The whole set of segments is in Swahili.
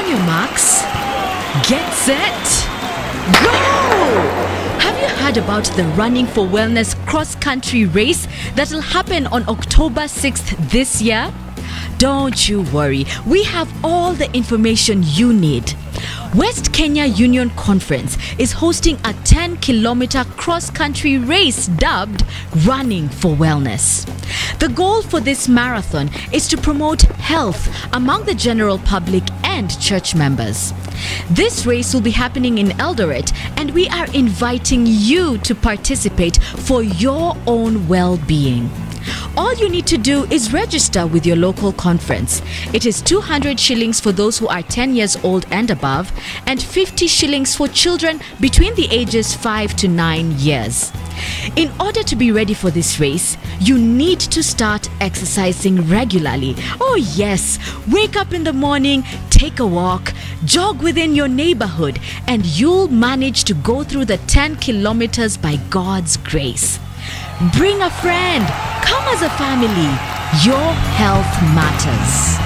On your marks, get set, go! Have you heard about the Running for Wellness cross country race that'll happen on October 6th this year? Don't you worry, we have all the information you need. West Kenya Union Conference is hosting a 10 kilometer cross country race dubbed Running for Wellness. The goal for this marathon is to promote health among the general public and church members. This race will be happening in Eldoret, and we are inviting you to participate for your own well being. All you need to do is register with your local conference. It is 200 shillings for those who are 10 years old and above, and 50 shillings for children between the ages 5 to 9 years. In order to be ready for this race, you need to start exercising regularly. Oh, yes, wake up in the morning, take a walk, jog within your neighborhood, and you'll manage to go through the 10 kilometers by God's grace. Bring a friend. Come as a family. Your health matters.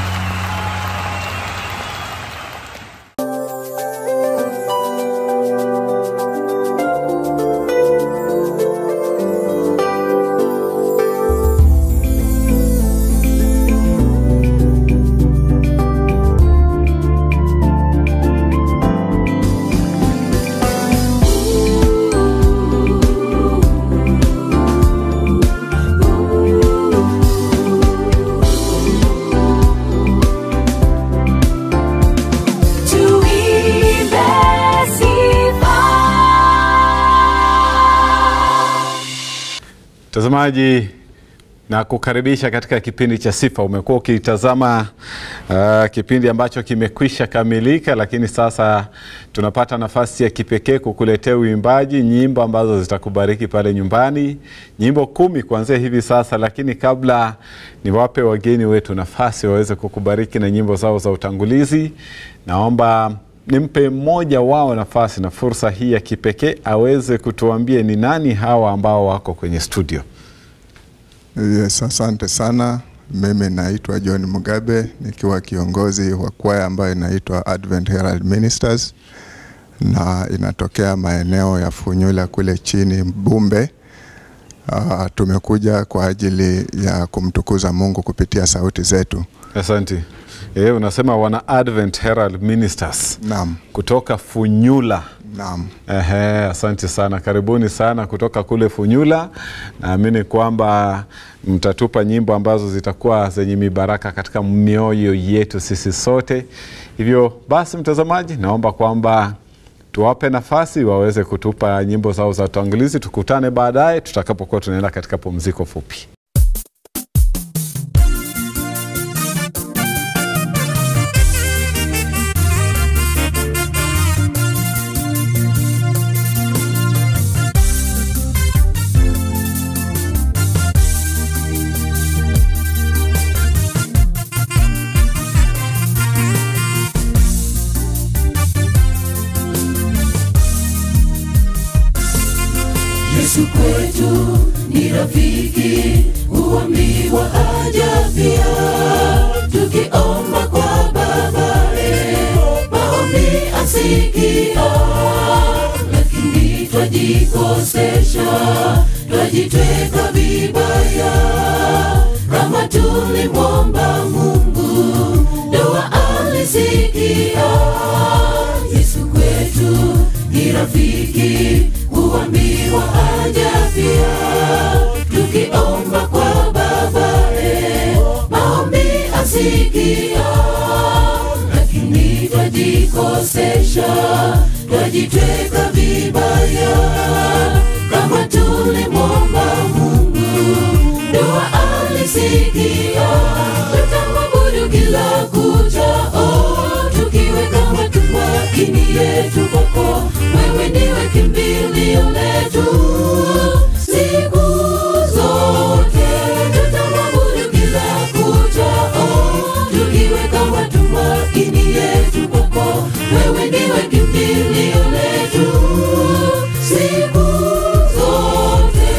Tuimbe sifa. Mtazamaji na kukaribisha katika kipindi cha Sifa. Umekuwa ukitazama uh, kipindi ambacho kimekwisha kamilika, lakini sasa tunapata nafasi ya kipekee kukuletea uimbaji, nyimbo ambazo zitakubariki pale nyumbani, nyimbo kumi kuanzia hivi sasa. Lakini kabla niwape wageni wetu nafasi waweze kukubariki na nyimbo zao za utangulizi, naomba nimpe mmoja wao nafasi na fursa hii ya kipekee aweze kutuambia ni nani hawa ambao wako kwenye studio. Yes, asante sana. Mimi naitwa John Mugabe nikiwa kiongozi wa kwaya ambayo inaitwa Advent Herald Ministers na inatokea maeneo ya Funyula kule chini Bumbe. Uh, tumekuja kwa ajili ya kumtukuza Mungu kupitia sauti zetu. Asante. E, unasema wana Advent Herald Ministers Naam, kutoka Funyula. naam. Ehe, asante sana, karibuni sana kutoka kule Funyula. Naamini kwamba mtatupa nyimbo ambazo zitakuwa zenye mibaraka katika mioyo yetu sisi sote. Hivyo basi, mtazamaji, naomba kwamba tuwape nafasi waweze kutupa nyimbo zao za utangulizi. Tukutane baadaye tutakapokuwa tunaenda katika pumziko fupi. Yesu kwetu ni rafiki, huambiwa haja pia, tukiomba kwa babae, maombi asikia, lakini twajikosesha, twajitweka vibaya, kama tulimwomba Mungu, dua alisikia. Yesu kwetu ni rafiki, huambiwa haja pia, tukiomba kwa babae, maombi asikia, lakini twajikosesha, twajitweka vibaya, kama tulimwomba Mungu, dua alisikia, tutamwabudu kila kuchao, tukiweka matumaini yetu kwako, wewe ndiwe kimbilio letu siku zote, tutamwabudu kila kuchao, tukiweka matumaini yetu kwako, wewe ndiwe kimbilio letu siku zote.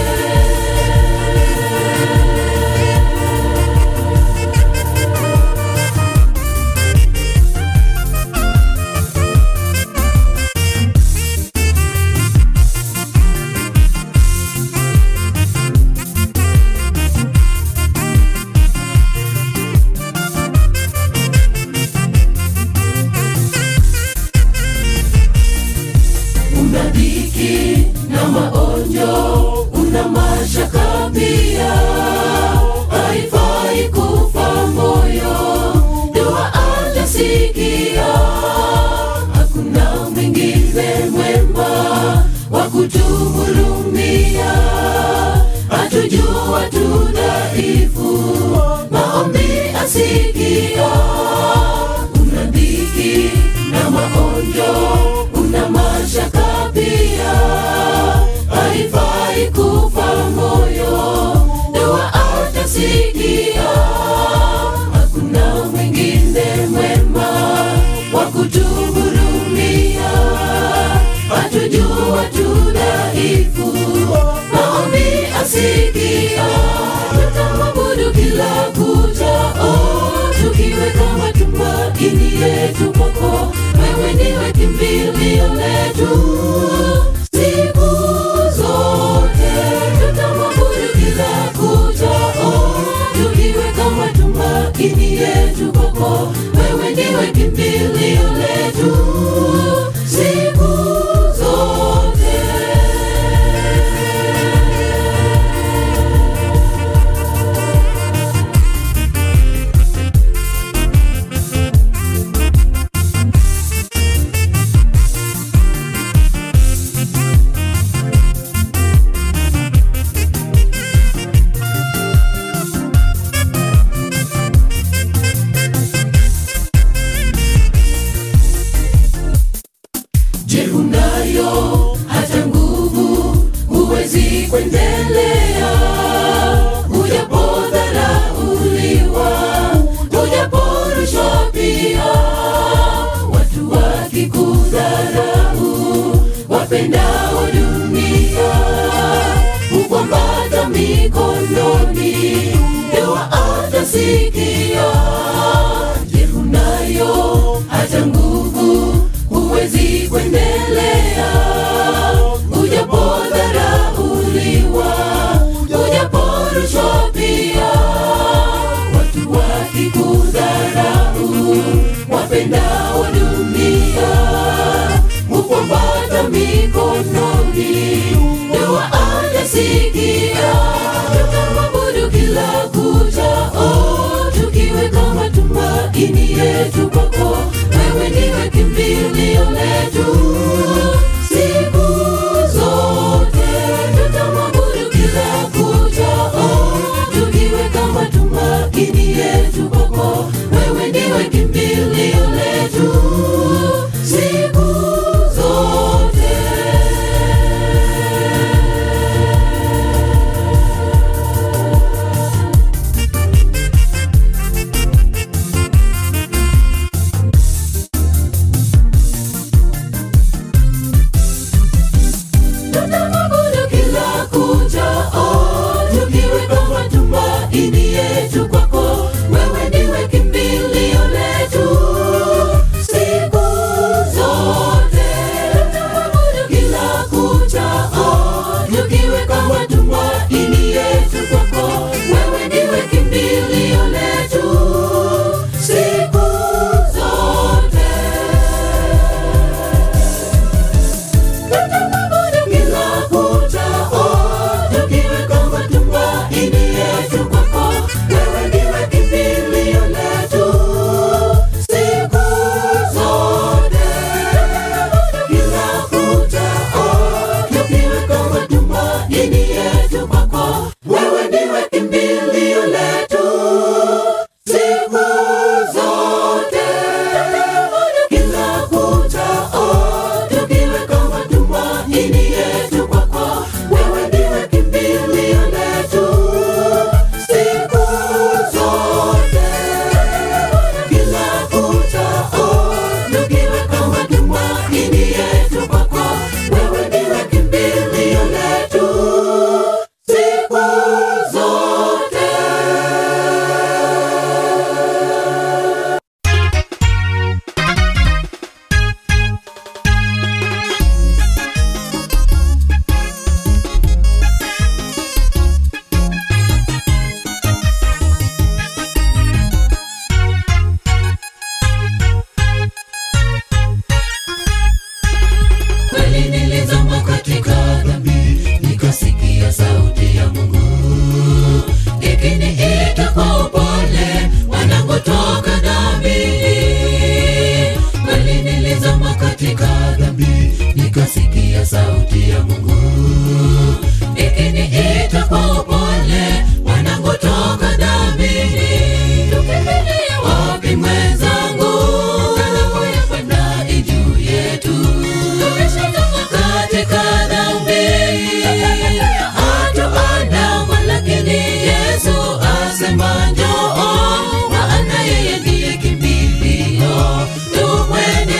kutuhurumia hatujua tu dhaifu maombi asikia tutamwabudu kila kuchao tukiweka matumaini yetu kwako wewe ndiwe kimbilio letu siku zote tutamwabudu kila kuchao tukiweka matumaini yetu kwako wewe ndiwe kimbilio letu siku zote Je, unayo hata nguvu? Huwezi kuendelea ujapodharauliwa, ujaporushwa pia, watu wakikudharau, wapendao dunia hukwambata mikononi, dua atasikia. Je, unayo hata nguvu? huwezi kuendelea ujapodharauliwa ujaporushwa pia watu wakikudharau wapendao dunia hukwambata mikononi dua atasikia tutamwabudu kila kuchao tukiweka matumaini yetu kwako wewe ndiwe kimbilio letu siku zote tutamwabudu kila kuchao tukiweka matumaini yetu kwako wewe ndiwe kimbilio letu siku zote tutamwabudu kila kuchao tukiweka matumaini yetu kwako wewe ndiwe kimbilio letu siku zote tutamwabudu kila kuchao tukiweka matumaini yetu kwako wewe ndiwe kimbilio letu siku zote tutamwabudu kila kuchao tukiweka matumaini yetu kwako wewe ndiwe kimbilio letu siku zote kila kuchao tukiweka matumaini yetu kwako wewe ndiwe kimbilio letu siku zote kila kuchao tukiweka matumaini yetu kwako wewe ndiwe kimbilio letu siku zote kila kuchao tukiweka matumaini yetu kwako wewe ndiwe kimbilio letu siku zote kweli nilizama katika dhambi nikasikia sauti ya mungu ikiniita kwa upole wanangotoka dhambini kweli nilizama katika dhambi nikasikia sauti ya mungu ikiniita kwa upole wanangotoka dhambini tukimbilie wapi mwenzangu kalamu ya kwenda ijuu yetu katika dhambi hatuandama lakini yesu asema njoo maana yeye ndiye kimbilio tumwende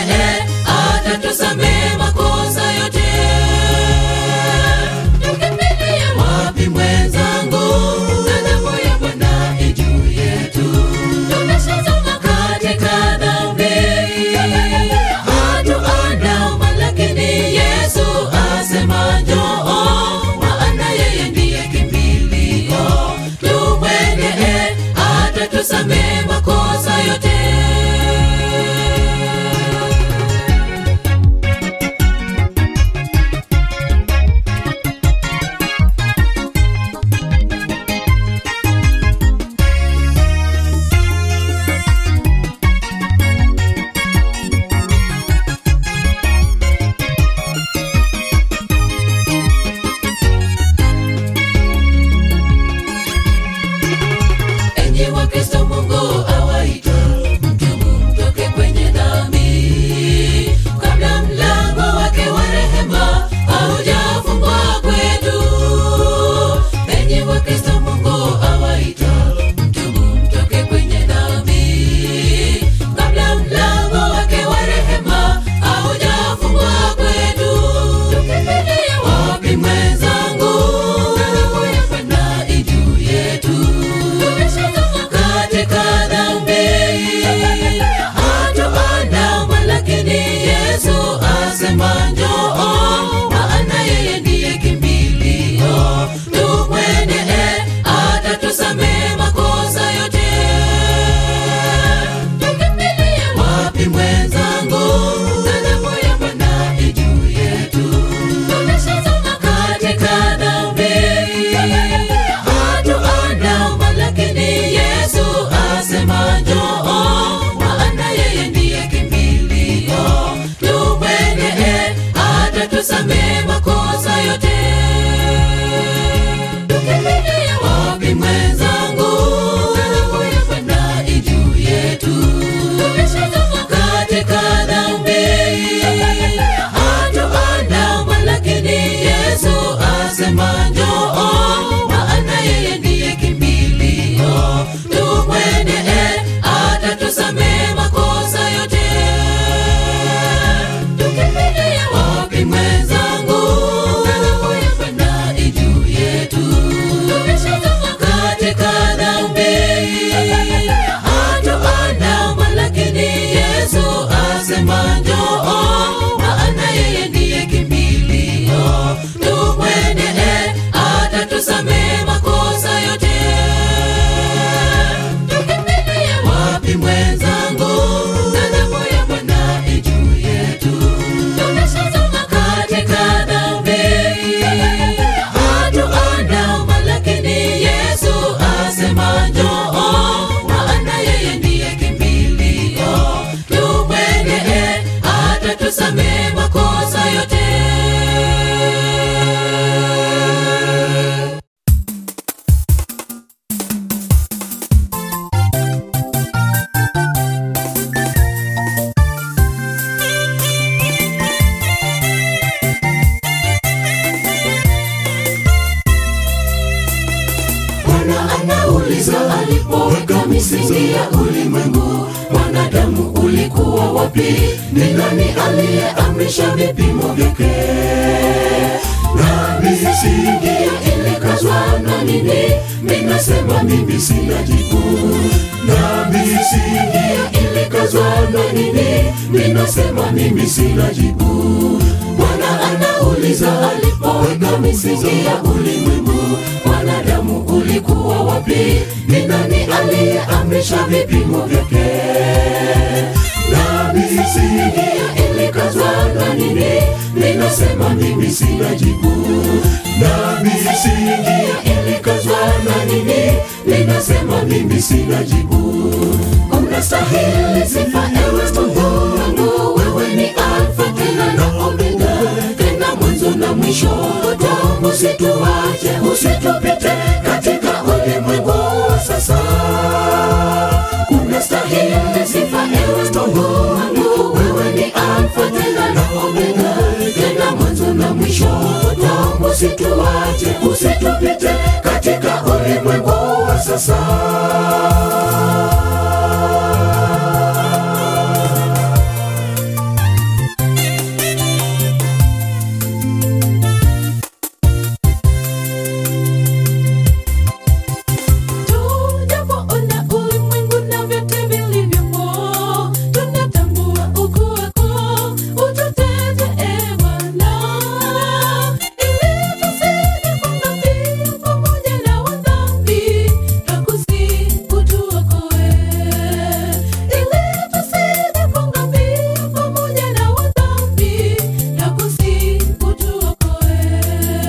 wapi? Ni nani aliyeamrisha vipimo vyake? Na misingi ilikazwa na nini? Ninasema mimi sina jibu. Na misingi ilikazwa na nini? Ninasema mimi sina jibu. Bwana anauliza alipoweka misingi ya ulimwengu, wanadamu ulikuwa wapi? Ni nani aliyeamrisha vipimo vyake? Na misingi ilikazwa na nini? Ninasema mimi sina jibu. Na misingi ilikazwa na nini? Ninasema mimi sina jibu. Unastahili sifa ewe Mungu wangu, wewe ni Alfa tena na Omega, tena mwanzo na mwisho. Tangu usituache, usitupite katika ulimwengu wa sasa. Unastahili sifa ewe Mungu wangu, wewe ni Alfa tena na Omega, tena mwanzo na mwisho. Tangu usituache, usitupite katika ulimwengu wa sasa. Tujapoona ulimwengu na vyote vilivyomo, tunatambua ukuu wako, ututete e Bwana, ili tusije kuangamia pamoja na wadhambi, twakusihi utuokoe. Ili tusije kuangamia pamoja na wadhambi, twakusihi utuokoe.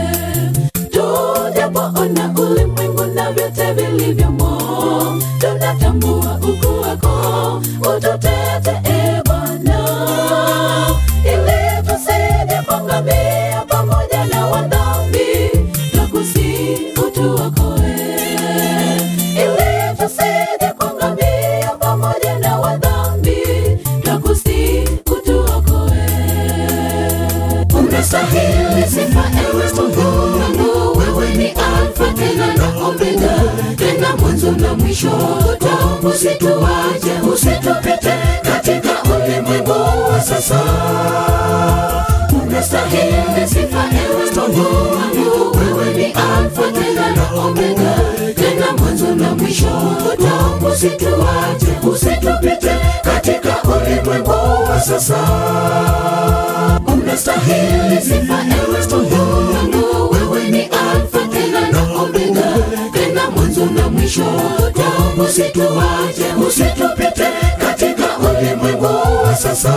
Tujapoona ulimwengu na vyote vilivyomo, tunatambua ukuu wako, ututete e Bwana, ili tusije kuangamia pamoja na wadhambi, twakusihi utuokoe. Ili tusije kuangamia pamoja na wadhambi, twakusihi utuokoe. Unastahili sifa ewe Mungu wangu, wewe ni Alfa tena na Omega, tena mwanzo na mwisho. Tangu usituache, usitupite katika ulimwengu wa sasa. Unastahili sifa ewe Mungu wangu, wewe ni Alfa tena na Omega, tena mwanzo na mwisho. Tangu usituache, usitupite katika ulimwengu wa sasa unastahili sifa ewe Mungu wangu, wewe ni Alfa tena na Omega, tena mwanzo na mwisho. Tangu usituache, usitupite katika ulimwengu wa sasa.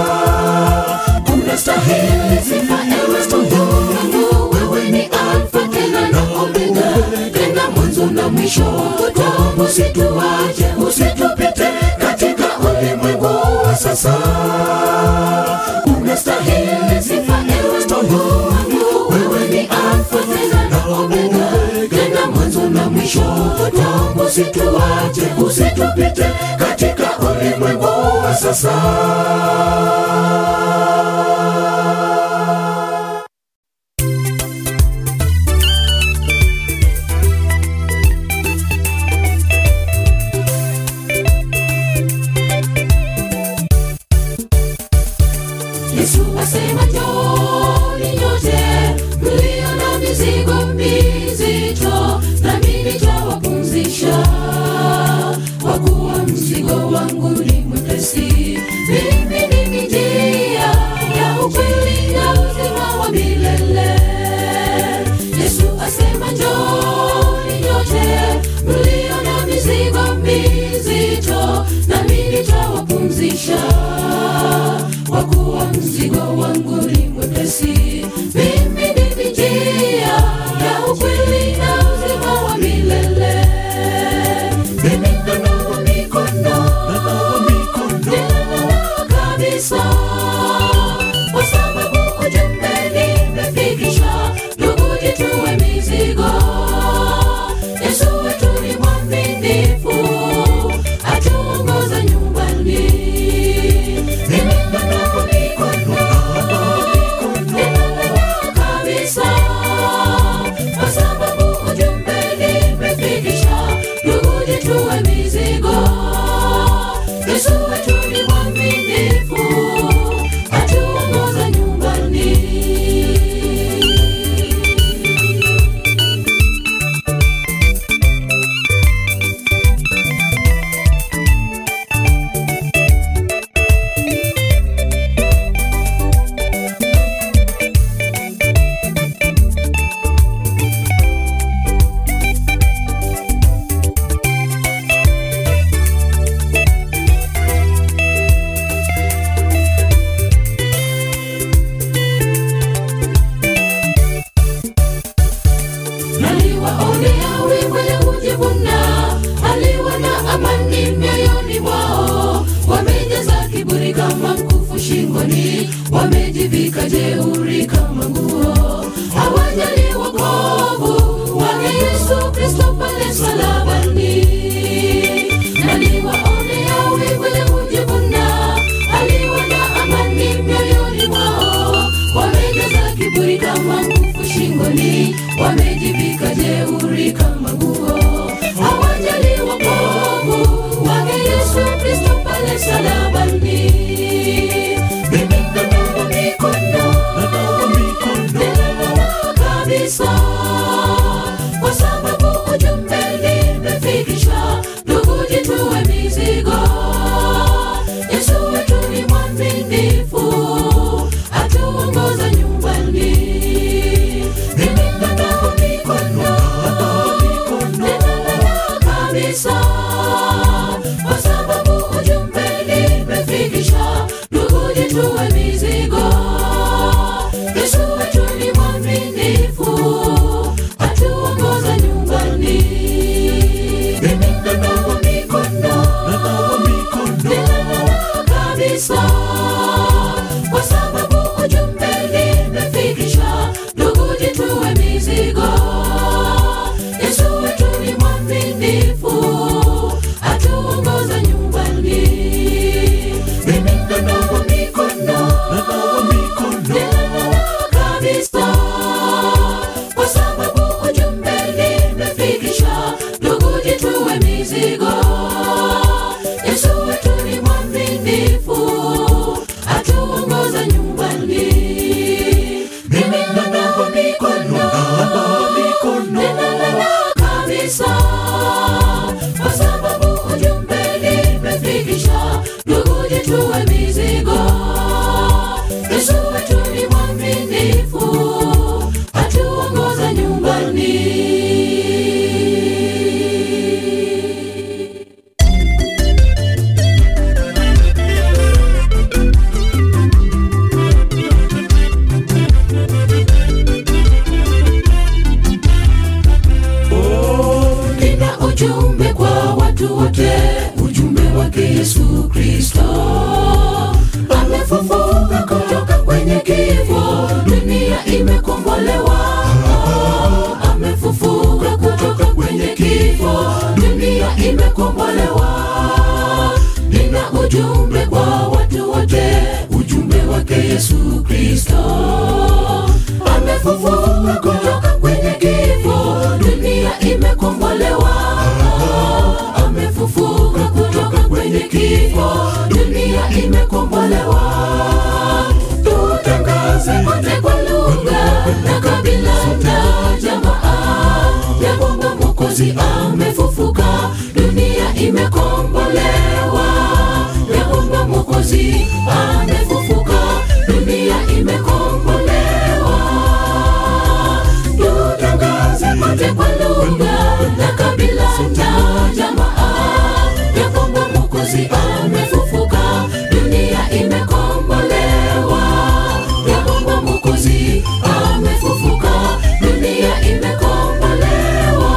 Unastahili sifa ewe Mungu wangu, wewe ni Alfa tena na Omega, tena mwanzo na mwisho. Tangu usituache, usitupite katika ulimwengu wa sasa unastahili sifa ewe Mungu wangu, wewe ni Alfa tena na Omega, tena mwanzo na mwisho. Tangu usituache, usitupite katika ulimwengu wa sasa. Yesu asema njoni nyote mlio na mizigo mizito, nami nitawapumzisha, kwa kuwa mzigo wangu ni mwepesi. Mimi ndimi njia ya ukweli na uzima wa milele. Yesu asema njoni nyote mlio na mizigo mizito, nami nitawapumzisha kwa kuwa mzigo wangu ni mwepesi. Mimi ndimi njia ya ukweli na uzima wa milele. Mimi nanawa mikono, ninanawa kabisa, kwa sababu ujumbe nimefikisha. Ndugu, jitue mizigo. Yesu wetu ni mwaminifu, atuongoza nyumbani. Mimi nanawa mikono, ninanawa kabisa, kwa sababu ujumbe nimefikisha. Ndugu, jitue mizigo. Yesu wetu ni mwaminifu, shingoni wamejivika jeuri kama nguo hawajali wokovu wake yesu kristo pale msalabani naliwaonea wivu ya kujivuna aliona amani mioyoni mwao wamejaza kiburi kama nguvu shingoni wamejivika jeuri kama nguo hawajali wokovu wake yesu kristo pale msalabani mimi nanawa mikono Ninawa kabisa kwa sababu ujumbe limefikishwa ndugu jitue mizigo yesu wetu ni mwaminifu atuongoza nyumbani mimi nanawa mikono Ninawa kabisa kwa sababu ujumbe limefikishwa ndugu jitue mizigo yesu wetu ni mwaminifu atuongoza nyumbani mimi nanawa mikono Ninawa kabisa kwa sababu ujumbe limefikishwa ndugu jitue mizigo yesu wetu ni mwaminifu atuongoza nyumbani mimi nanawa mikono Ninawa kabisa kwa sababu ujumbe limefikishwa ndugu jitue mizigo yesu wetu ni mwaminifu atuongoza nyumbani mimi nanawa mikono Ninawa kabisa kwa sababu ujumbe limefikishwa ndugu jitue mizigo yesu wetu ni mwaminifu atuongoza nyumbani nina ujumbe kwa watu wote ujumbe wake yesu kristo amefufuka kutoka kwenye kifo dunia imekombolewa amefufuka kutoka kwenye kifo dunia imekombolewa nina ujumbe kwa watu wote ujumbe wake yesu kristo amefufuka kutoka kwenye kifo dunia imekombolewa amefufuka kutoka kwenye kifo dunia imekombolewa tutangaze kote kwa lugha na kabila na jamaa ya kwamba mwokozi amefufuka dunia imekombolewa ya kwamba mwokozi amefufuka dunia imekombolewa tutangaze kote kwa lugha na kabila na jamaa ya kwamba mwokozi amefufuka dunia imekombolewa ya kwamba mwokozi amefufuka dunia imekombolewa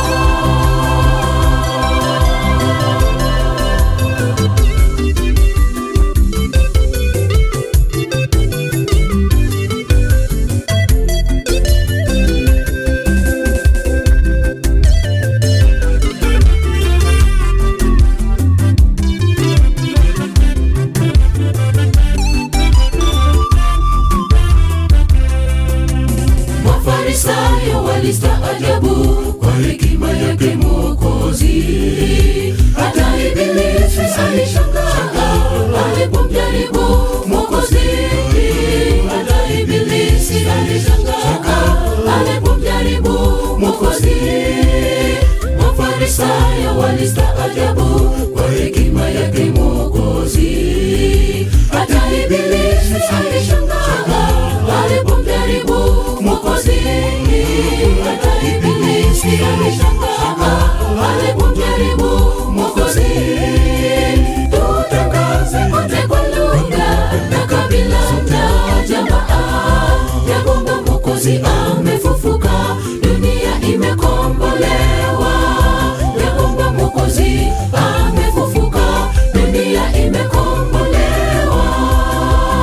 mafarisayo walistaajabu kwa hekima yake mwokozi hata ibilisi alishangaa alipomjaribu mwokozi hata ibilisi alishangaa alipomjaribu mwokozi mafarisayo walistaajabu kwa hekima yake mwokozi hata ibilisi alishangaa alipomjaribu mwokozi hata ibilisi alishangaa alipomjaribu mwokozi tutangaze kote kwa lugha na kabila na jamaa ya kwamba mwokozi amefufuka dunia imekombolewa ya kwamba mwokozi amefufuka dunia imekombolewa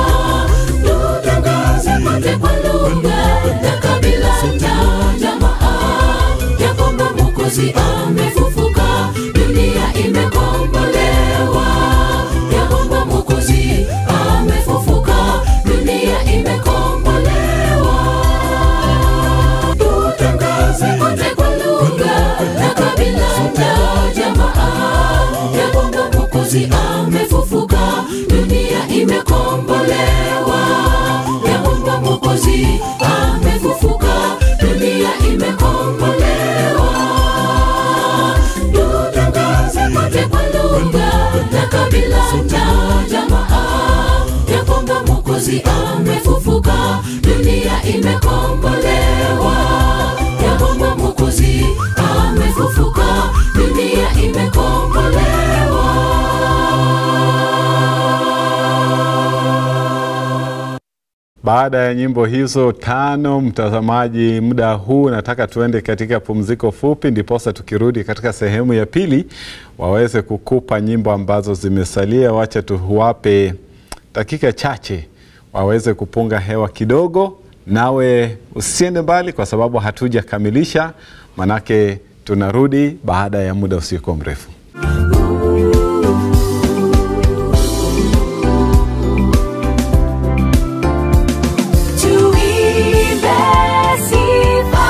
na jamaa ya kwamba mwokozi amefufuka dunia imekombolewa ya kwamba mwokozi amefufuka dunia imekombolewa Baada ya nyimbo hizo tano, mtazamaji, muda huu nataka tuende katika pumziko fupi, ndiposa tukirudi katika sehemu ya pili waweze kukupa nyimbo ambazo zimesalia. Wacha tuwape dakika chache waweze kupunga hewa kidogo, nawe usiende mbali, kwa sababu hatujakamilisha, manake tunarudi baada ya muda usiokuwa mrefu. tuimbe sifa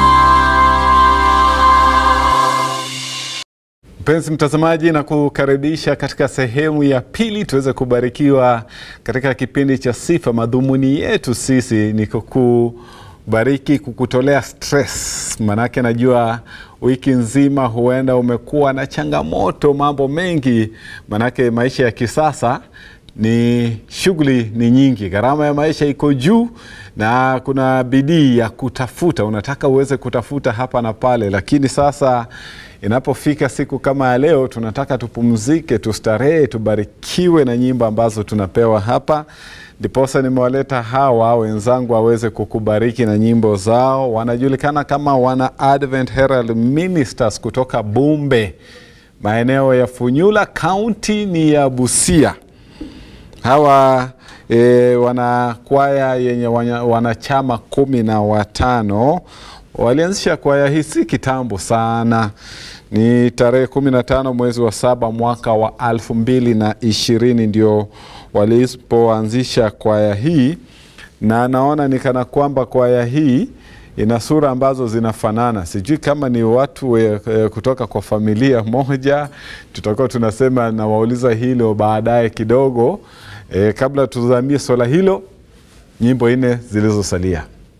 Mpenzi mtazamaji, na kukaribisha katika sehemu ya pili tuweze kubarikiwa katika kipindi cha sifa. Madhumuni yetu sisi ni kukubariki, kukutolea stress, manake najua wiki nzima huenda umekuwa na changamoto, mambo mengi, manake maisha ya kisasa ni shughuli ni nyingi, gharama ya maisha iko juu na kuna bidii ya kutafuta, unataka uweze kutafuta hapa na pale, lakini sasa inapofika siku kama ya leo, tunataka tupumzike, tustarehe, tubarikiwe na nyimbo ambazo tunapewa hapa. Ndiposa nimewaleta hawa wenzangu waweze kukubariki na nyimbo zao. Wanajulikana kama wana Advent Herald Ministers kutoka Bumbe, maeneo ya Funyula, kaunti ni ya Busia hawa e, wana kwaya yenye wanya- wanachama kumi na watano walianzisha kwaya hii si kitambo sana ni tarehe kumi na tano mwezi wa saba mwaka wa alfu mbili na ishirini ndio walipoanzisha kwaya hii na naona ni kana kwamba kwaya hii ina sura ambazo zinafanana. Sijui kama ni watu e, e, kutoka kwa familia moja. Tutakuwa tunasema nawauliza hilo baadaye kidogo. E, kabla tuzamie swala hilo, nyimbo nne zilizosalia.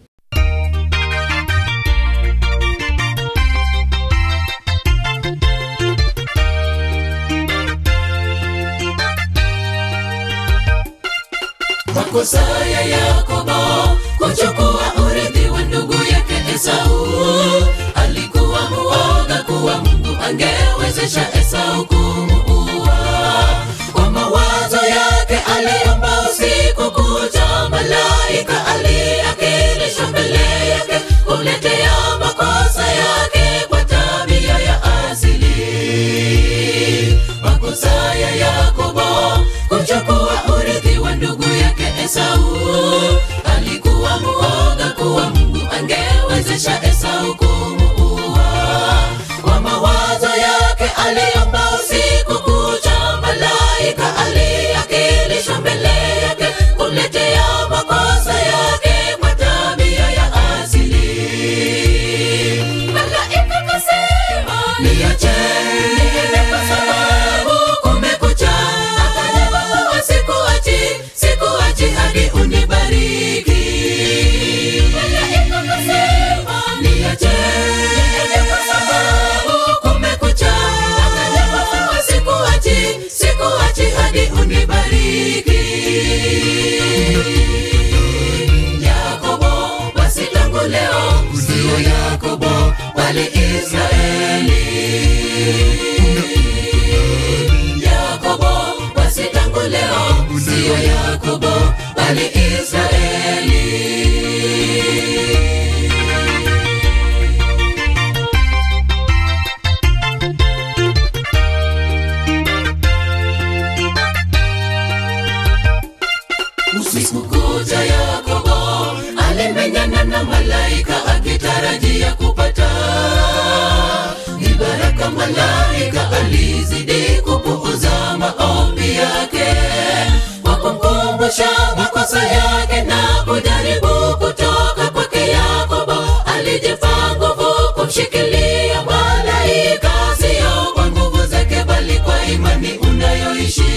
makosa ya Yakobo kuchukua urithi wa ndugu yake Esau. Alikuwa muoga kuwa Mungu angewezesha Esau kumuua. Kwa mawazo yake aliomba usiku kucha, malaika aliakilishwa mbele yake kumletea makosa yake kwa tabia ya asili. Makosa ya Yakobo kuchukua urithi wa ndugu yake Esau. Alikuwa muoga kuwa Mungu angewezesha Esau kumuua. Kwa mawazo yake aliomba usiku kucha, malaika aliakilishwa mbele yake kumletea makosa yake kwa tabia ya asili. Malaika kasema, niache niende kwa sababu kumekucha. Akajibu, sikuachi, sikuachi hadi unibariki. Malaika kasema, niache niende kwa sababu kumekucha. Akajibu, sikuachi, sikuachi hadi unibariki. Yakobo, basi tangu leo sio Yakobo bali Israeli. Yakobo, basi tangu leo sio Yakobo bali Israeli. Usiku kucha Yakobo alimenyana na malaika akitarajia kupata ni baraka. Malaika alizidi kupuuza maombi yake kwa kumkumbusha makosa yake na kujaribu kutoka kwake. Yakobo alijipa nguvu kumshikilia malaika, sio kwa nguvu zake, bali kwa imani unayoishi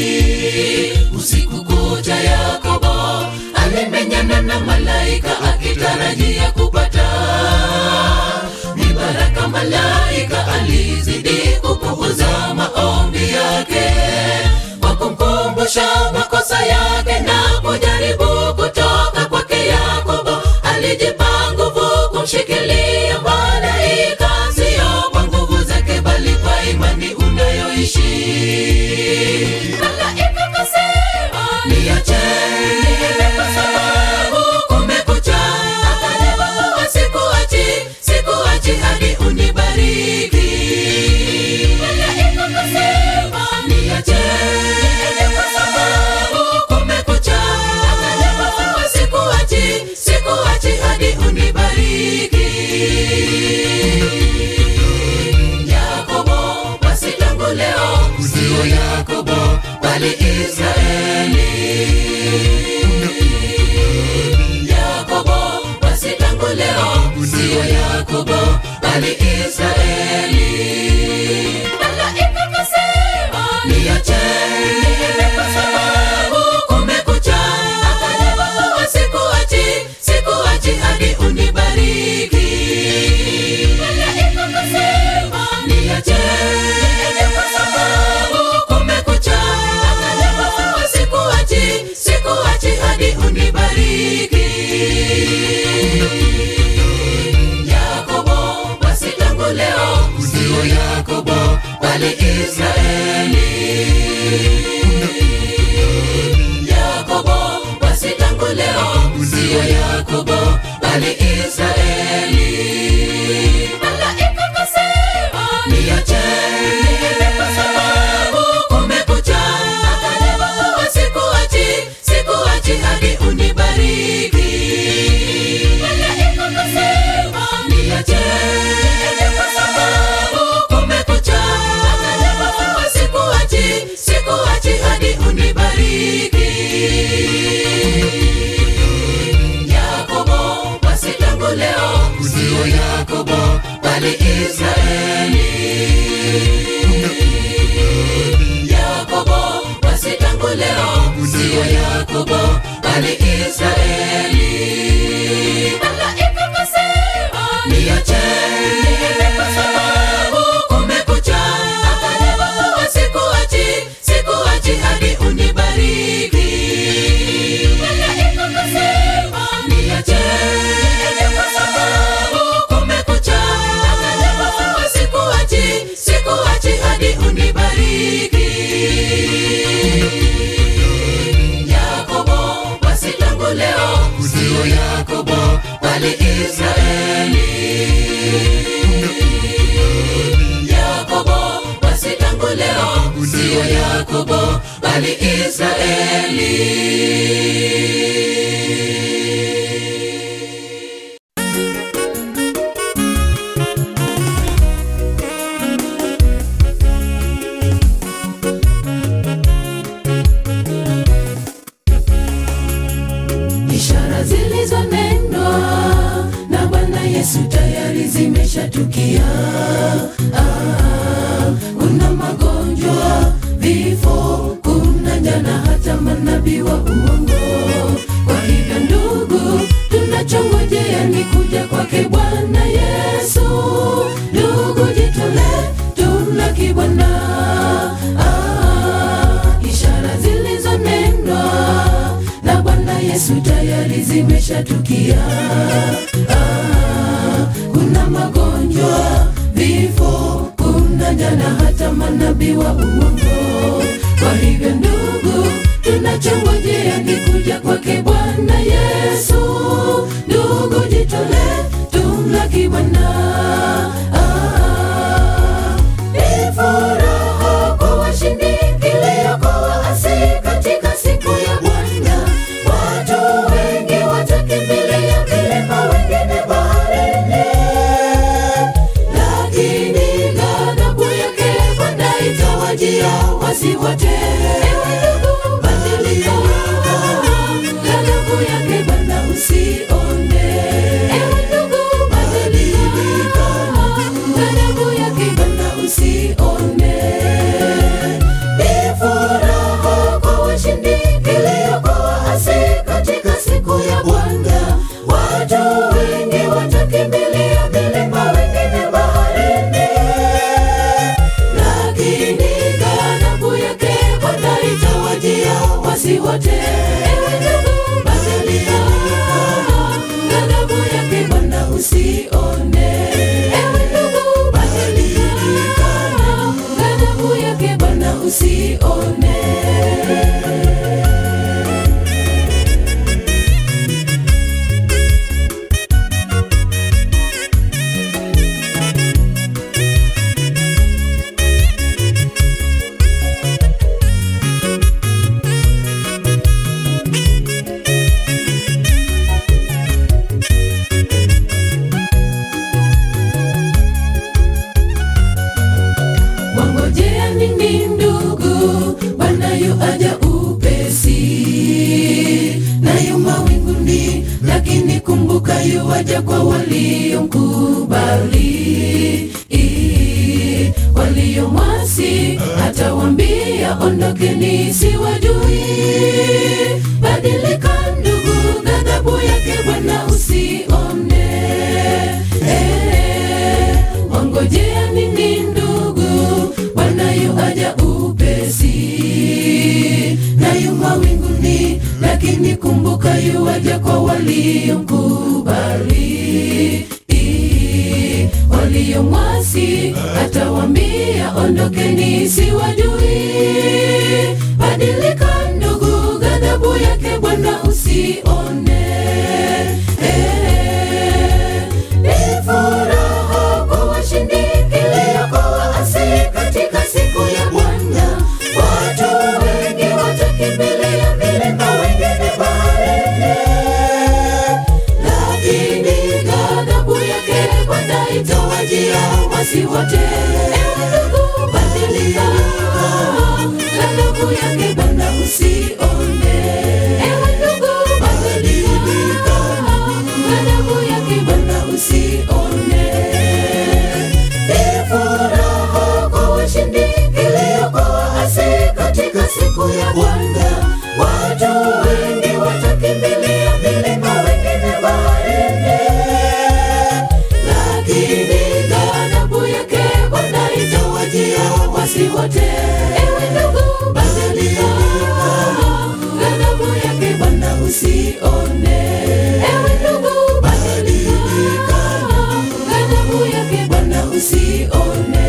usiku kucha. Yakobo alimenyana na malaika akitarajia kupata ni baraka. Malaika alizidi kupuuza maombi yake kwa kumkumbusha kumkumbusha makosa yake na kujaribu kutoka kwake yakobo alijipa nguvu kumshikilia malaika sio kwa nguvu zake bali kwa imani unayoishi malaika kasema niacheni niende kwa sababu kumekucha akanipa kuwa sikuachi sikuachi hadi unibariki malaika kasema niacheni niende kwa sababu kumekucha akanipa kuwa sikuachi sikuachi hadi unibariki Yakobo basi tangu leo sio Yakobo bali Israeli. Yakobo basi tangu leo sio Yakobo bali Israeli. Malaika kasema niacheni niende kwa sababu kumekucha, akanipa kuwa sikuachi sikuachi hadi unibariki. Malaika kasema niacheni niende kwa sababu kumekucha, akanipa kuwa sikuachi sikuachi hadi unibariki. Yakobo basi tangu leo sio Yakobo bali Israeli. Yakobo basi tangu leo sio Yakobo bali Israeli. Malaika kasema niacheni niende kwa sababu kumekucha, akanipa kuwa sikuachi sikuachi hadi unibariki. Malaika kasema niacheni niende kwa sababu kumekucha, akanipa kuwa sikuachi sikuachi hadi unibariki. Yakobo basi tangu leo sio Yakobo bali Israeli. Yakobo basi tangu leo sio Yakobo bali Israeli. Malaika kasema niacheni niende kwa sababu kumekucha, akanipa kuwa sikuachi sikuachi hadi unibariki. Malaika kasema niacheni niende kwa sababu kumekucha, akanipa kuwa sikuachi sikuachi hadi unibariki. Yakobo basi tangu leo sio Yakobo bali Israeli. Yakobo basi tangu leo sio Yakobo bali Israeli. ishara zilizonenwa na Bwana Yesu tayari zimeshatukia. Ah, kuna magonjwa, vifo, kuna njaa na hata manabii wa uongo. Kwa hivyo ndugu, tunachongojea ni kuja kwake Bwana Yesu. Ndugu, jitolee, tumlaki Bwana. Ah, ishara zilizonenwa na Bwana Yesu tayari zimeshatukia. Ah, kuna magonjwa, vifo, kuna njaa na hata manabii wa uongo. Kwa hivyo ndugu, tunachongojea ni kuja kwake Bwana Yesu. Ndugu, jitolee, tumlaki Bwana. Ah, ni furaha kwa washindi iliyokuwa waasi katika siku ya Bwana. Watu wengi watakimbilia milima, wengine baharini, lakini ghadhabu yake Bwana itawajia wasi wote ewe ndugu badilika ghadhabu yake bwana usione ewe ndugu badilika ghadhabu yake bwana usione wangojea nini ndugu bwana yu aja upesi nayo mawinguni lakini kumbuka yu aja kwa waliomkubali waliomwasi atawambia ondokeni siwajui badilika ndugu ghadhabu yake bwana usione eh, wangojea nini ndugu bwana yu aja upesi nayu mawinguni lakini kumbuka yu aja kwa waliomkubali waliomwasi atawambia ondokeni siwajui badilika ndugu ghadhabu yake bwana usione Eh, ni furaha kwa washindi kilio kwa waasi katika siku ya bwana watu wengi watakimbilia milima wengine baharini lakini ghadhabu yake bwana itawajia wasi wote ewe ndugu badilika ghadhabu yake bwana usione ewe ndugu badilika ghadhabu yake bwana usione ni furaha kwa washindi kilio kwa waasi katika siku ya bwana watu wengi watakimbilia milima wengine baharini lakini ghadhabu yake bwana itawajia wasi wote ewe ndugu badilika ghadhabu yake bwana usione ewe ndugu badilika ghadhabu yake bwana usione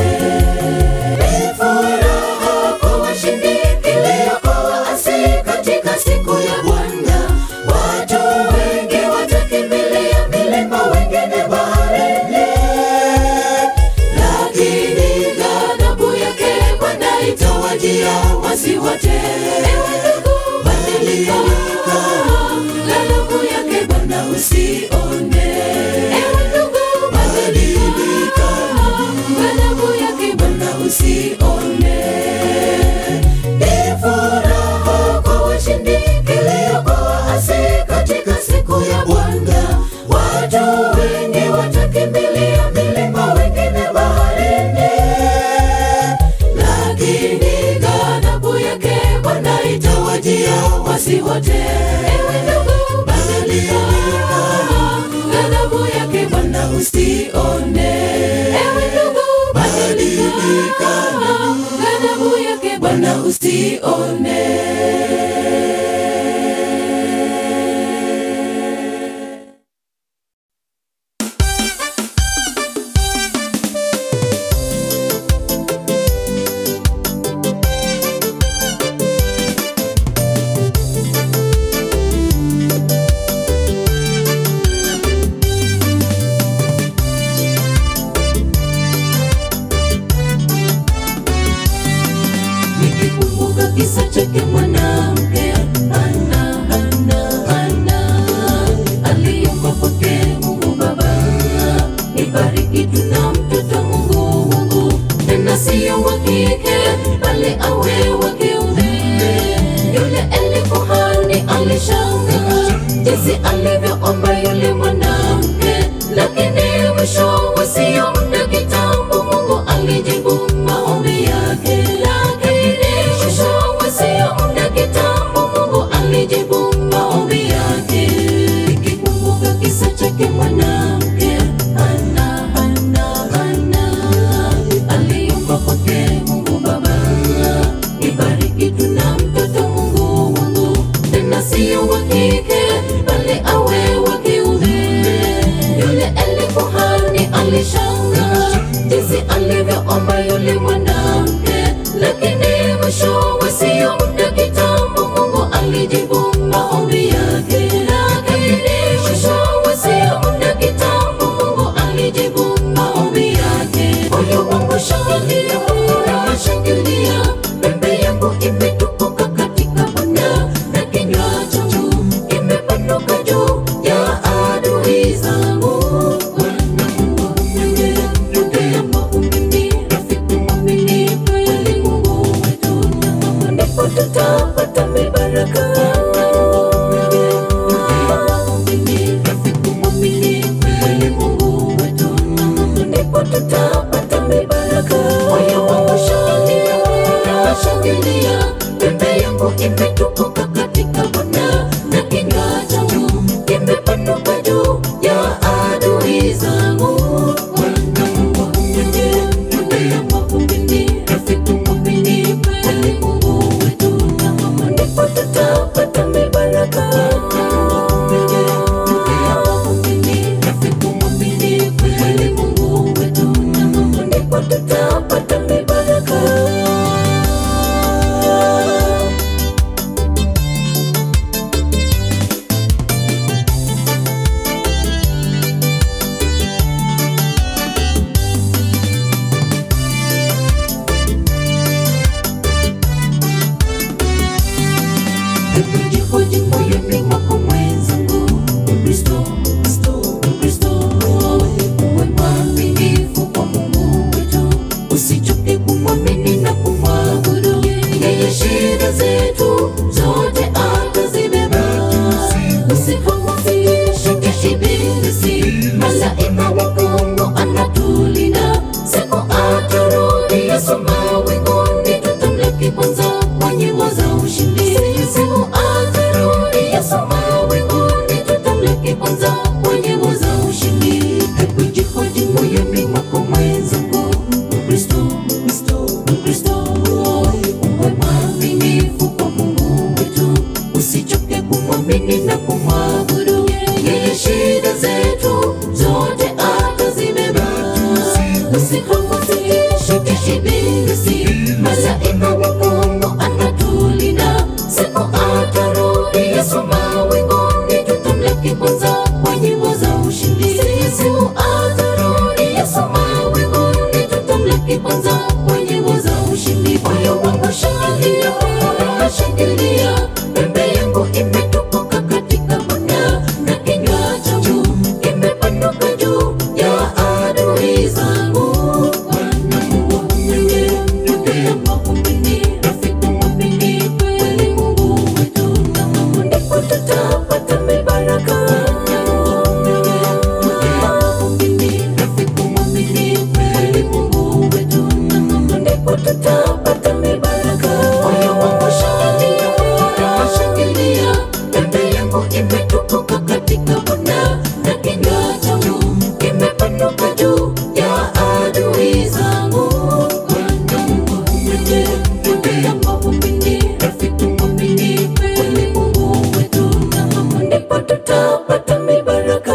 ni furaha kwa washindi kilio kwa waasi katika siku ya bwana watu wengi watakimbilia milima wengine baharini lakini ghadhabu yake bwana itawajia wasi wote ewe ndugu badilika ghadhabu yake bwana usione ewe ndugu badilika ghadhabu yake bwana usione ni furaha kwa washindi kilio kwa waasi katika siku ya bwana watu wengi watakimbilia milima wengine baharini lakini ghadhabu yake bwana itawajia wasi wote ewe ndugu badilika ghadhabu yake bwana usione ewe ndugu badilika ghadhabu yake bwana usione nikikumbuka kisa chake mwanamke Hana, Hana, Hana aliyempokea Mungu Baba, nibariki tuna mtoto Mungu wangu, tena sio wa kike bali awe wa kiume. Yule Eli kuhani alishangaa jinsi alivyoomba yule mwanamke, lakini mwisho wa sio muda kitambo Mungu alijibu maombi yake, lakini mwisho wa sio muda kitambo Mungu alijibu maombi yake. Nikikumbuka kisa chake mwanamke Hana, Hana, Hana aliomba kwake Mungu Baba, nibariki tuna mtoto Mungu yangu imetukuka katika Bwana, na kinywa changu kimepanuka juu ya adui zangu. Bwana Mungu mwenye dunia mwamini, rafiki mwamini, kweli Mungu wetu, na ndipo tutapata mibaraka. Mwenye dunia mwamini, rafiki mwamini, kweli Mungu wetu, na ndipo tutapata mibaraka. Jihoji moyoni mwako mwenzangu, Mkristo, Mkristo, Mkristo, uwe mwaminifu kwa Mungu wetu, usichoke kumwamini na kumwabudu yeye. Shida zetu zote atazibeba, usihofishe ibilisi, malaika wa Mungu anatulinda, siku atarudi Yesu mawinguni, tutamlaki kwanza kwa nyimbo za ushindi. Siku atarudi Yesu mawinguni, tutamlaki kwanza kwa nyimbo za ushindi. Hebu jihoji moyoni mwako mwenzangu, Mkristo, Mkristo, Mkristo, uwe mwaminifu kwa Mungu wetu, usichoke kumwamini na kumwabudu yeye. Shida zetu zote atazibeba, usihofishe ibilisi, malaika wa Mungu anatulinda, siku atarudi Yesu mawinguni, tutamlaki kwanza kwa nyimbo za ushindi. Siku atarudi Yesu mawinguni, tutamlaki kwanza kwa nyimbo za ushindi. Moyo wangu shangilia, shangilia, pembe yangu imetukuka katika Bwana, na kinywa changu kimepanuka juu ya adui zangu. Bwana Mungu mwenye dunia mwamini, rafiki mwamini, kweli Mungu wetu, na ndipo tutapata mibaraka. Rafiki mwamini, kweli Mungu wetu, na ndipo tutapata mibaraka. Moyo wangu shangilia, shangilia, pembe yangu imetukuka katika Bwana, na kinywa changu kimepanuka juu ya adui zangu. Bwana Mungu mwenye dunia mwamini, rafiki mwamini, kweli Mungu wetu, na ndipo tutapata mibaraka.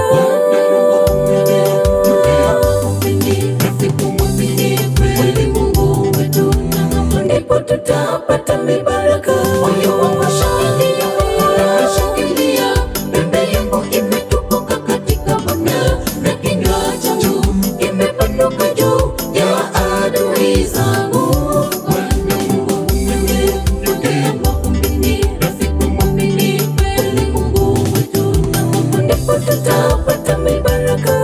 Rafiki mwamini, kweli Mungu wetu, na ndipo tutapata mibaraka. Moyo wangu shangilia, shangilia, pembe yangu imetukuka katika Bwana, na kinywa changu kimepanuka juu ya adui zangu. Bwana Mungu mwenye dunia mwamini, rafiki mwamini, kweli Mungu wetu, na ndipo tutapata mibaraka.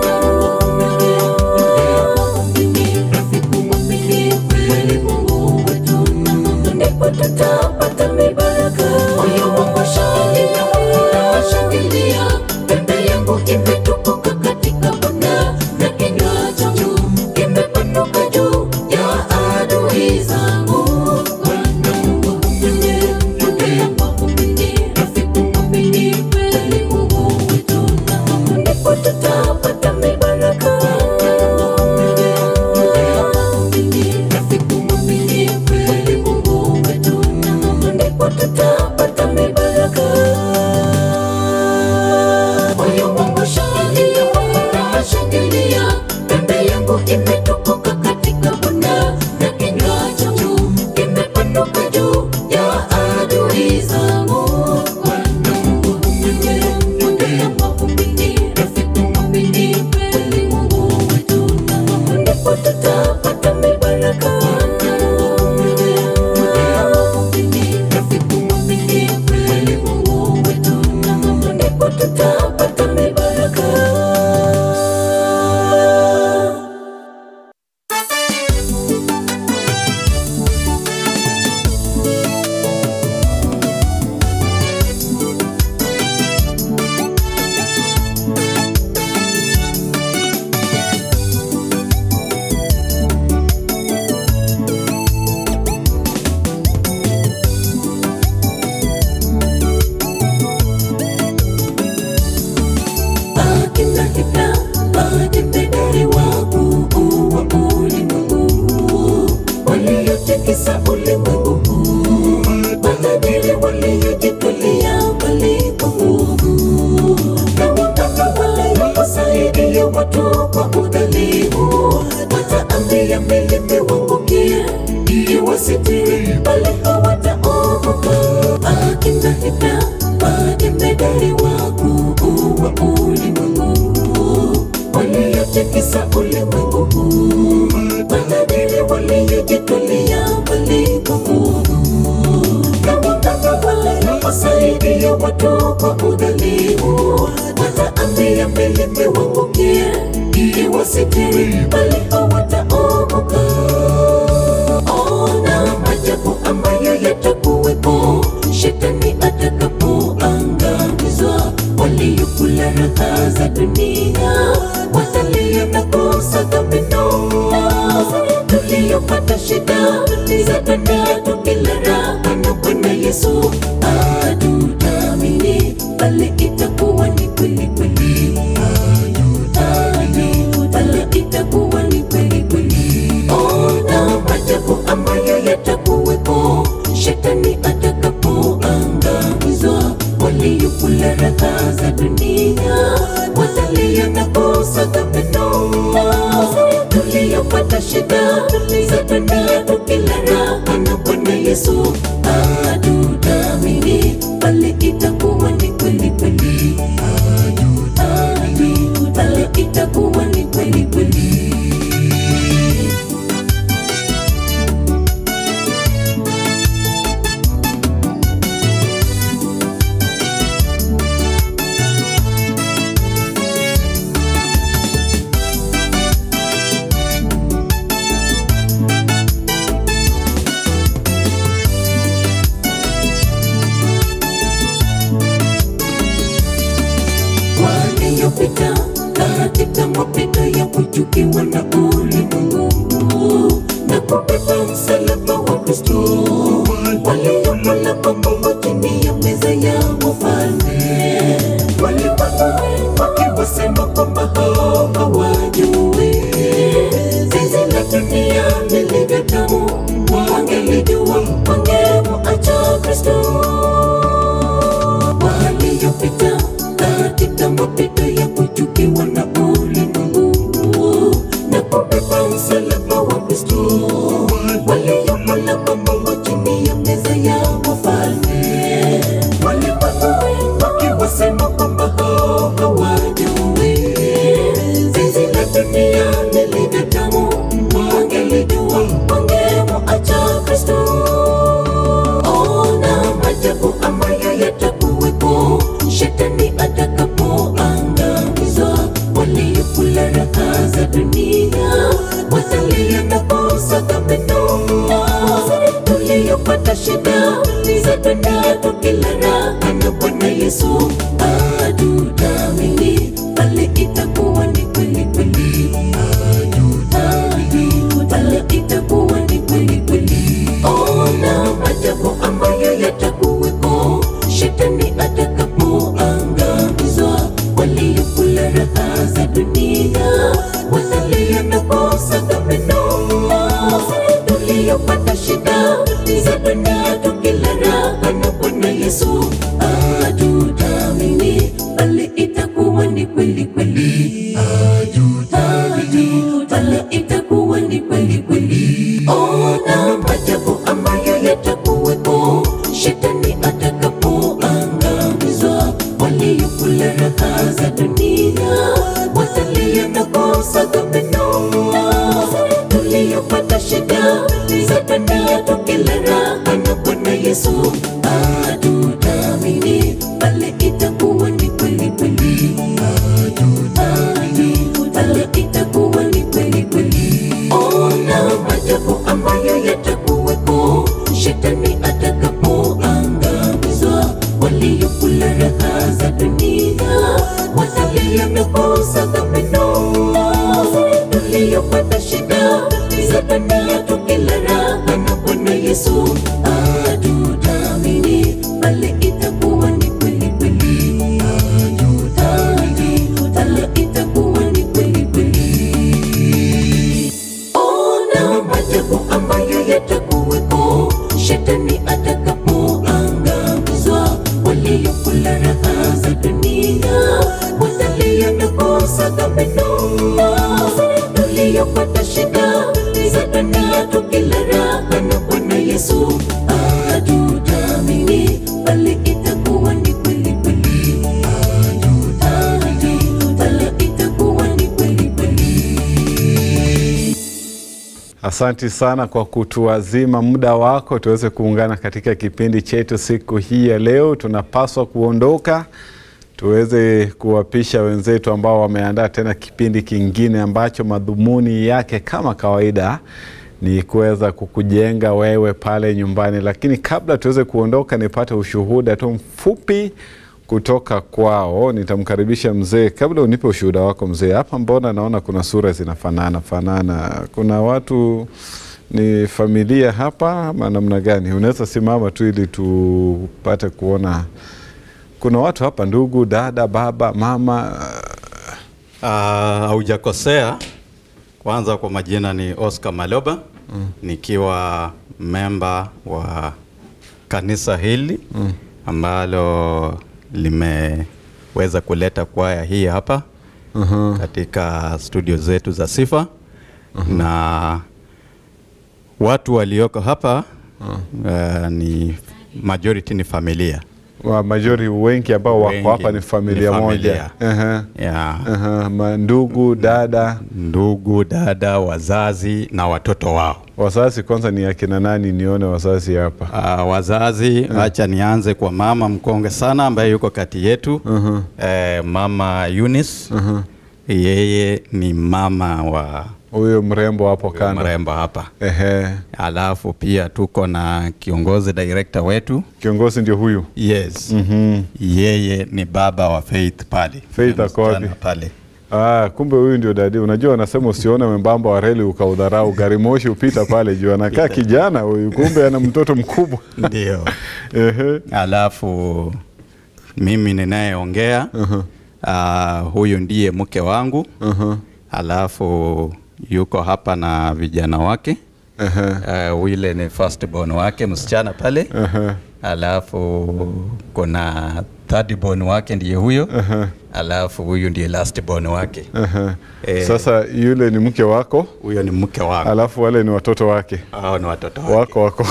Rafiki mwamini, kweli Mungu wetu, na ndipo tutapata mibaraka. Moyo wangu shangilia, shangilia, pembe yangu imetukuka katika Bwana, na kinywa changu kimepanuka juu ya adui zangu. Bwana Mungu mwenye dunia mwamini, rafiki mwamini, kweli Mungu wetu, na ndipo tutapata mibaraka. Rafiki mwamini, kweli Mungu wetu, na ndipo tutapata mibaraka. Moyo wangu shangilia, shangilia, pembe yangu imetukuka katika Bwana, na kinywa changu kimepanuka juu ya adui zangu. Bwana Mungu mwenye dunia mwamini, rafiki mwamini, kweli Mungu wetu, na ndipo tutapata mibaraka. Rafiki mwamini, mataifa majemedari wakuu wa ulimwengu waliotikisa ulimwengu huu matajiri waliojitolea malipo na waganga waliowasaidia watu kwa udhalimu wataambia milime wangukie iwasitiri bali hawataokoka ona majabu ambayo yatakuwepo shetani atakapoangamizwa waliokula raha za dunia watalia na kusaga meno tuliyopata shida za dunia tukila raha na bwana yesu hatutaamini bali itakuwa ni kweli kweli hatutaamini bali itakuwa ni kweli kweli ona majabu ambayo yatakuwepo shetani atakapoangamizwa waliokula raha za dunia watalia na kusaga meno tuliyopata shida za dunia tukila raha na bwana yesu hatutaamini bali itakuwa ni kweli kweli hatutaamini bali itakuwa ni kweli kweli waliyopita katika mapito ya kuchukiwa na ulimwengu na kubeba msalaba wa Kristo, waliokula pamoja chini ya meza ya wafalme, walimwengu wakiwasema kwamba hao hawajui zizi la dunia lilivyo tamu, wangelijua wangemwacha Kristo waliyopita katika mapito ya kuchukiwa na ulimwengu na kubeba msalaba wa Kristo, waliokula pamoja chini ya meza ya wafalme, walimwengu wakiwasema kwamba hao hawajui zizi la dunia lilivyo tamu, wangelijua wangemwacha Kristo ona majabu ambayo yatakuwepo shetani atakapoangamizwa waliokula raha za dunia watalia na kusaga meno tuliyopata shida za dunia tukila raha na bwana yesu hatutaamini bali itakuwa ni kweli kweli hatutaamini bali itakuwa ni kweli kweli ona majabu ambayo yatakuwepo shetani atakapoangamizwa waliokula raha za dunia watalia na kusaga meno tuliyopata shida za dunia tukila raha na bwana yesu hatutaamini bali itakuwa ni kweli kweli hatutaamini bali itakuwa ni kweli kweli ona majabu ambayo yatakuwepo shetani atakapoangamizwa waliokula raha za dunia watalia na kusaga meno tuliyopata shida za dunia tukila raha na bwana yesu hatutaamini bali itakuwa ni kweli kweli hatutaamini bali itakuwa ni kweli kweli ona majabu ambayo yatakuwepo shetani atakapoangamizwa waliokula raha za dunia watalia na kusaga meno tuliyopata shida za dunia tukila raha na bwana yesu hatutaamini bali itakuwa ni kweli kweli hatutaamini bali itakuwa ni kweli kweli ona majabu ambayo yatakuwepo shetani atakapoangamizwa waliokula raha za dunia watalia na kusaga Asanti sana kwa kutuazima muda wako tuweze kuungana katika kipindi chetu siku hii ya leo. Tunapaswa kuondoka tuweze kuwapisha wenzetu ambao wameandaa tena kipindi kingine ambacho madhumuni yake kama kawaida ni kuweza kukujenga wewe pale nyumbani, lakini kabla tuweze kuondoka, nipate ushuhuda tu mfupi kutoka kwao. Nitamkaribisha mzee. Kabla unipe ushuhuda wako mzee, hapa mbona naona kuna sura zinafanana fanana, kuna watu ni familia hapa ama namna gani? Unaweza simama tu ili tupate kuona kuna watu hapa, ndugu, dada, baba, mama. Ah, haujakosea. Kwanza kwa majina ni Oscar Maloba mm. nikiwa memba wa kanisa hili mm. ambalo limeweza kuleta kwaya hii hapa uh-huh. katika studio zetu za Sifa uh-huh. na watu walioko hapa uh, ni majority ni familia wa majori wengi ambao wako Wengi hapa ni familia, ni moja familia. uh-huh. yeah. Uh-huh. Mandugu, dada, ndugu, dada, wazazi na watoto wao. wazazi. Kwanza ni akina nani? Nione wazazi hapa. Uh, wazazi acha nianze kwa mama mkonge sana ambaye yuko kati yetu uh-huh. eh, mama Eunice Uh-huh. yeye ni mama wa Huyo mrembo hapo kando. mrembo hapa. Ehe. Alafu pia tuko na kiongozi director wetu Kiongozi ndio huyu. yes Mhm. yeye ni baba wa Faith pale Faith ako wapi? Msichana pale Ah, kumbe huyu ndio dadi. Unajua wanasema usione mwembamba wa reli ukaudharau, gari moshi upita pale juu. Anakaa kijana huyu, kumbe ana mtoto mkubwa. ndio Ehe. alafu mimi ninayeongea uh, huyu ndiye mke wangu Uh-huh. alafu yuko hapa na vijana wake Ehe. uh, yule ni first born wake msichana pale Ehe. alafu kuna third born wake ndiye huyo alafu huyu ndiye last born wake Ehe. Eh. Sasa yule ni mke wako, huyo ni mke wangu alafu wale ni watoto wake. hao ni watoto wake wako wako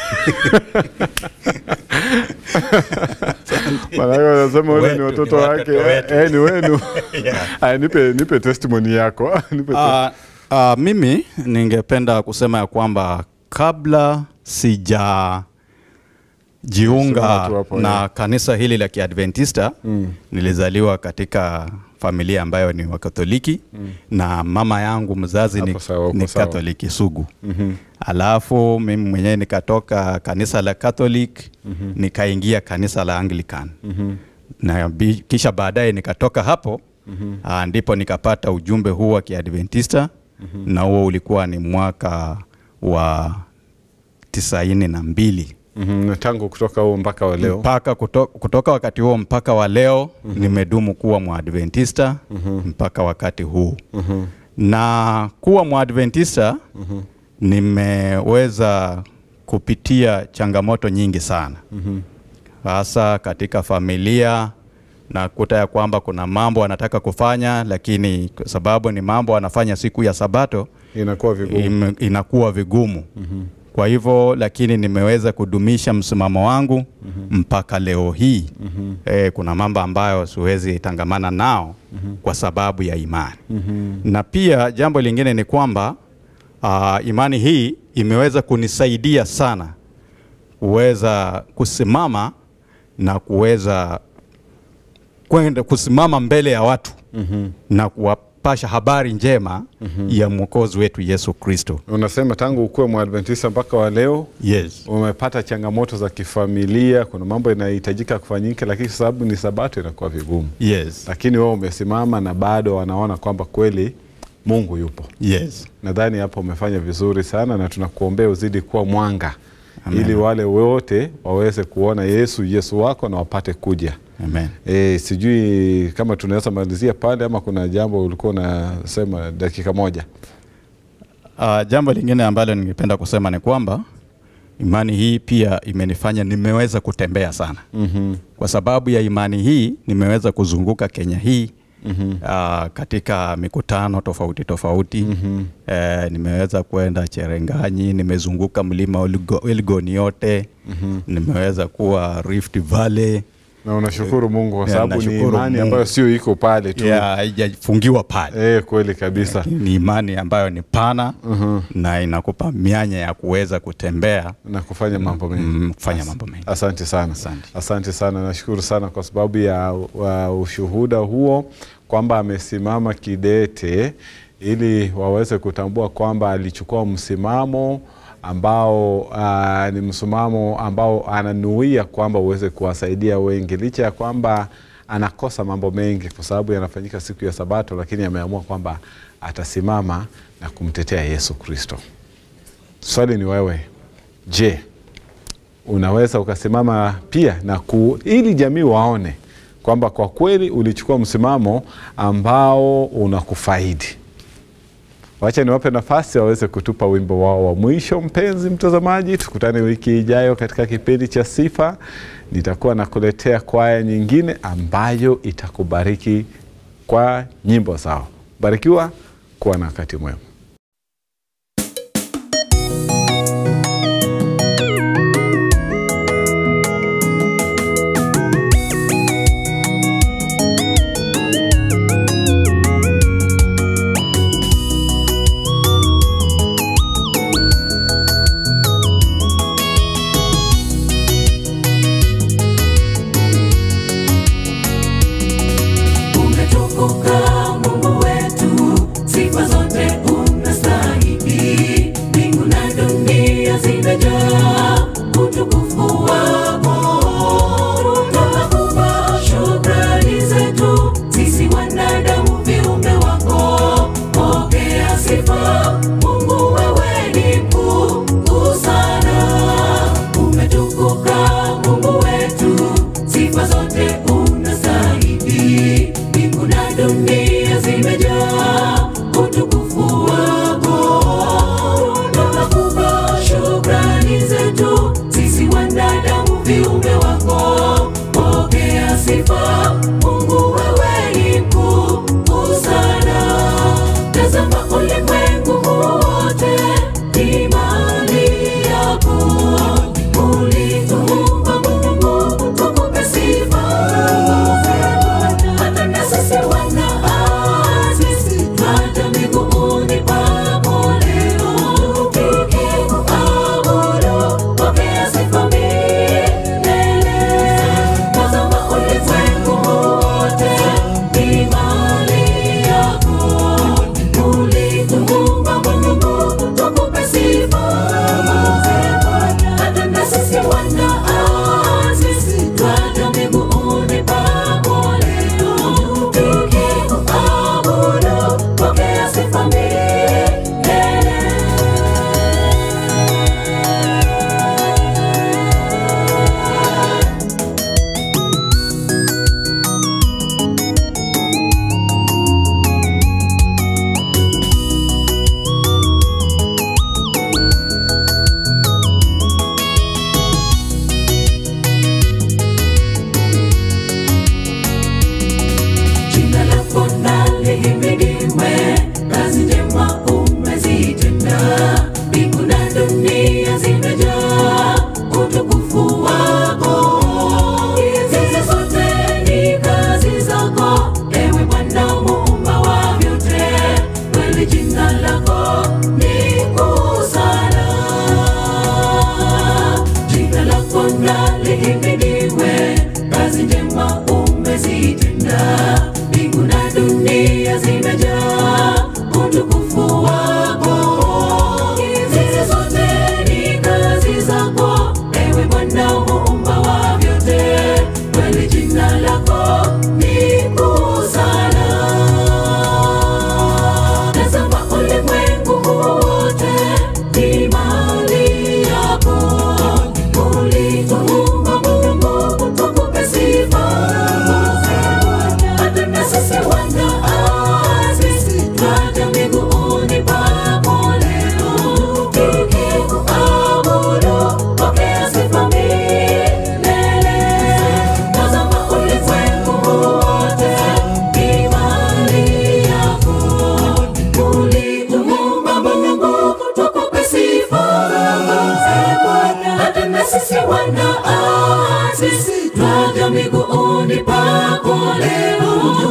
Maanake wanasema wale ni Wetu, watoto ni wake watoto wetu. eh, ni wenu. Yeah. Aya, nipe nipe testimony yako nipe Uh, uh, mimi ningependa kusema ya kwamba kabla sija Sema jiunga tu hapo, na yeah. kanisa hili la Kiadventista mm. nilizaliwa katika familia ambayo ni Wakatoliki mm. na mama yangu mzazi ni, Hapo sawa, uko ni sawa. Katoliki sugu mm-hmm. alafu mimi mwenyewe nikatoka kanisa la Catholic mm-hmm. nikaingia kanisa la Anglican mm-hmm. na bi- kisha baadaye nikatoka hapo mm-hmm. ndipo nikapata ujumbe huu wa Kiadventista mm-hmm. na huo ulikuwa ni mwaka wa tisaini na mbili Mhm, tangu kutoka huo mpaka wa leo mpaka kuto, kutoka wakati huo mpaka wa leo mm-hmm. nimedumu kuwa mwadventista mm-hmm. mpaka wakati huu mm-hmm. na kuwa mwadventista mm-hmm. nimeweza kupitia changamoto nyingi sana hasa mm-hmm. katika familia nakuta ya kwamba kuna mambo anataka kufanya lakini kwa sababu ni mambo anafanya siku ya sabato inakuwa vigumu im, inakuwa vigumu mm-hmm. kwa hivyo lakini nimeweza kudumisha msimamo wangu mm-hmm. mpaka leo hii mm-hmm. e, kuna mambo ambayo siwezi tangamana nao mm-hmm. kwa sababu ya imani mm-hmm. na pia jambo lingine ni kwamba uh, imani hii imeweza kunisaidia sana kuweza kusimama na kuweza kwenda kusimama mbele ya watu mm-hmm. na kuwapasha habari njema mm-hmm. ya mwokozi wetu Yesu Kristo. unasema tangu ukuwe mwadventista mpaka wa leo Yes. umepata changamoto za kifamilia kuna mambo yanahitajika kufanyika lakini kwa sababu ni sabato inakuwa vigumu Yes. lakini wewe umesimama na bado wanaona kwamba kweli mungu yupo Yes. nadhani hapo umefanya vizuri sana na tunakuombea uzidi kuwa mwanga Amen. ili wale wote waweze kuona yesu yesu wako na wapate kuja Amen. e, sijui kama tunaweza malizia pale ama kuna jambo ulikuwa unasema dakika moja Uh, jambo lingine ambalo ningependa kusema ni kwamba imani hii pia imenifanya nimeweza kutembea sana mm-hmm. kwa sababu ya imani hii nimeweza kuzunguka Kenya hii mm-hmm. uh, katika mikutano tofauti tofauti mm-hmm. uh, nimeweza kwenda Cherenganyi, nimezunguka mlima Elgo- Elgon yote mm-hmm. nimeweza kuwa Rift Valley na unashukuru Mungu kwa Yeah, sababu ni nashukuru imani Mungu. ambayo sio iko pale tu ya haijafungiwa pale eh, kweli kabisa ni imani ambayo ni pana na inakupa mianya ya kuweza kutembea na kufanya mambo mengi mm, kufanya mambo mengi. Asante sana, Asante. asante sana, nashukuru sana kwa sababu ya wa ushuhuda huo kwamba amesimama kidete ili waweze kutambua kwamba alichukua msimamo ambao uh, ni msimamo ambao ananuia kwamba uweze kuwasaidia wengi licha ya kwamba anakosa mambo mengi kwa sababu yanafanyika siku ya Sabato, lakini ameamua kwamba atasimama na kumtetea Yesu Kristo. Swali ni wewe, je, unaweza ukasimama pia na ku, ili jamii waone kwamba kwa kweli ulichukua msimamo ambao unakufaidi. Wacha niwape nafasi waweze kutupa wimbo wao wa mwisho. Mpenzi mtazamaji, tukutane wiki ijayo katika kipindi cha Sifa. Nitakuwa nakuletea kwaya nyingine ambayo itakubariki kwa nyimbo zao. Barikiwa, kuwa na wakati mwema. Umetukuka Mungu wetu, sifa zote unastahili. Mbingu na dunia zimejaa utukufu wako. Tunakupa shukrani zetu, sisi wanadamu viumbe wako. Pokea sifa, Mungu wewe ni mkuu sana. Umetukuka Mungu wetu, sifa zote unastahili. Mbingu na dunia zimejaa utukufu wako. Tunakupa shukrani zetu, sisi wanadamu viumbe wako. Pokea sifa, Mungu wewe ni mkuu sana. Tazama ulimwengu wote ni mali yako. Ulituumba Mungu, tukupe sifa. Hata na sisi wanaasisi, hata miguuni pako leo, tukikuabudu, pokea sifa milele. Tazama ulimwengu kuja miguuni pako leo